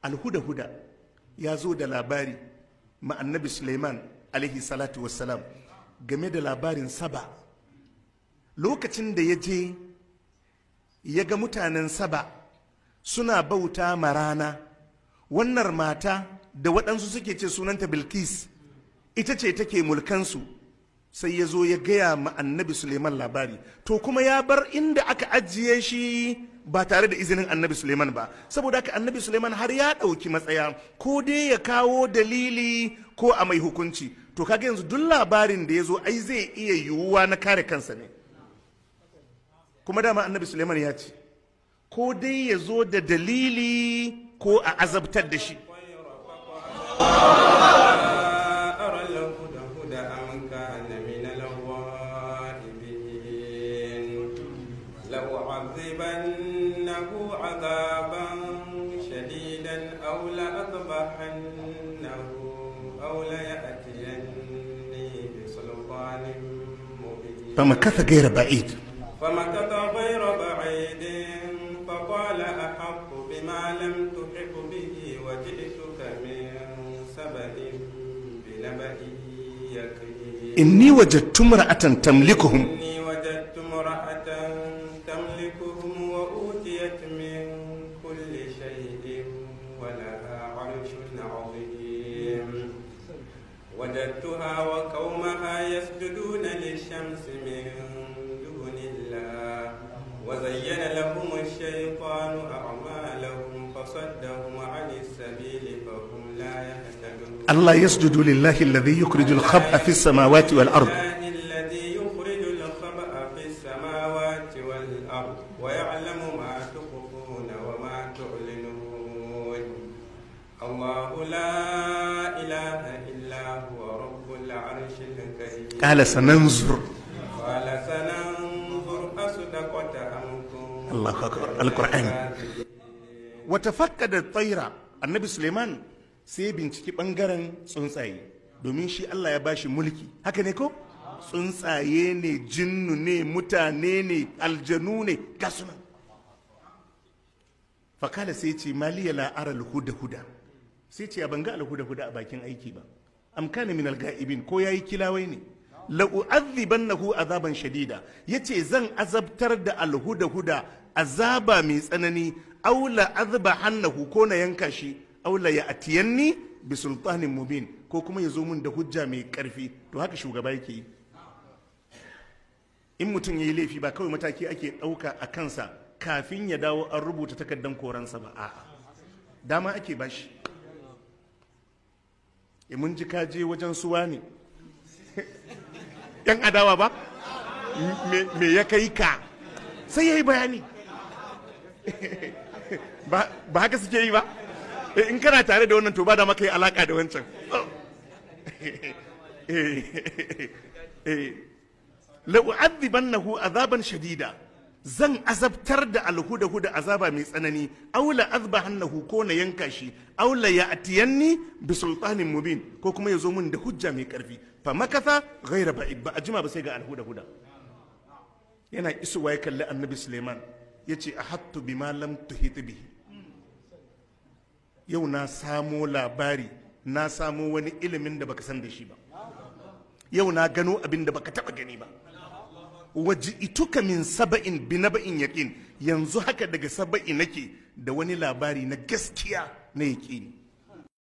alhuda-huda ya zo da labari ma annabi suleiman alaihi salatu wassalam game da labarin saba lokacin da ya je ya ga mutanen saba suna bauta ma rana wannan mata da waɗansu suke ce sunanta bilkis ita ce take mulkansu sai ya zo ya gaya ma annabi suleiman labari to kuma ya bar inda aka ajiye shi ba tare da izinin annabi suleiman ba saboda haka annabi suleiman har ya ɗauki matsaya ko dai ya kawo dalili ko a mai hukunci to kaga yanzu duk labarin da ya zo ai zai iya yiwuwa na kare kansa ne kuma dama annabi suleiman ya ce ko dai ya zo da dalili ko a azabtar da shi أرى الهدى أم كان من الغائبين لأعذبنه عذابا شديدا أو لأذبحنه أو ليأتيني بسلطان مبين فمكث غير بعيد فمكث غير بعيد فقال أحط بما لم تحط به وجئتك من سبأ بنبأ يقين inni wajadtu imra'atan tamlikuhum إني وجدت امرأة تملكهم وأوتيت من كل شيء ولها عرش عظيم وجدتها وقومها يسجدون للشمس من دون الله وزين لهم الشيطان أعمالهم فصدهم عن السبيل فهم لا يهتدون Allah yasjudu lillahi alladhi yukhrijul khab'a fis samawati wal ard الله الذي يخرج الخبأ في السماوات والأرض ويعلم ما تخفون وما تعلنون الله لا إله إلا هو رب العرش الكريم qala sananzur قال سننظر أصدقت أم كنت Allahu akbar alquran wa tafaqqada at-tayra annabi suleiman sai ya binciki bangaren tsuntsaye domin shi Allah ya bashi mulki haka ne ko tsuntsaye ne jinnu ne mutane ne aljanu ne gasunan fakala sai ce maliya la ara huda huda sai ce ban ga alhuda huda a bakin aiki ba am kana min alga'ibin ko yayi kilawai ne la u'adhibannahu azaban shadida yace zan azabtar da alhuda huda azaba mai tsanani aw la azbahannahu ko na yanka shi aw la ya'tiyanni bi sultanin mubin ko kuma ya zo mun da hujja mai karfi to haka shugaba yake yi in mutum ya yi laifi ba kawai mataki ake ɗauka a kansa kafin ya dawo an rubuta takardar koransa ba a'a dama ake bashi e mun ji kaje wajen suwa ne yan adawa ba me me ya kai ka sai ya yi bayani ba ba haka suke yi ba Eh, in kana tare da wannan to ba da maka yi alaka da wancan la'u'adhibannahu azaban shadida zan azabtar da alhuda huda azaba mai tsanani aula azbahannahu ko na yanka shi aula ya'tiyanni bi sultanin mubin ko kuma ya zo min da hujja mai karfi fa makatha ghayra ba'id ba ajima ba sai ga alhuda huda yana isuwa ya kalli annabi suleiman yace ahattu bima lam tuhit bihi yau na samo labari na samo wani ilimin da baka san da shi ba yau na gano abin da baka taba gani ba waji ituka min saba'in bi naba'in yaqin yanzu haka daga saba'i nake da wani labari na gaskiya na yaqini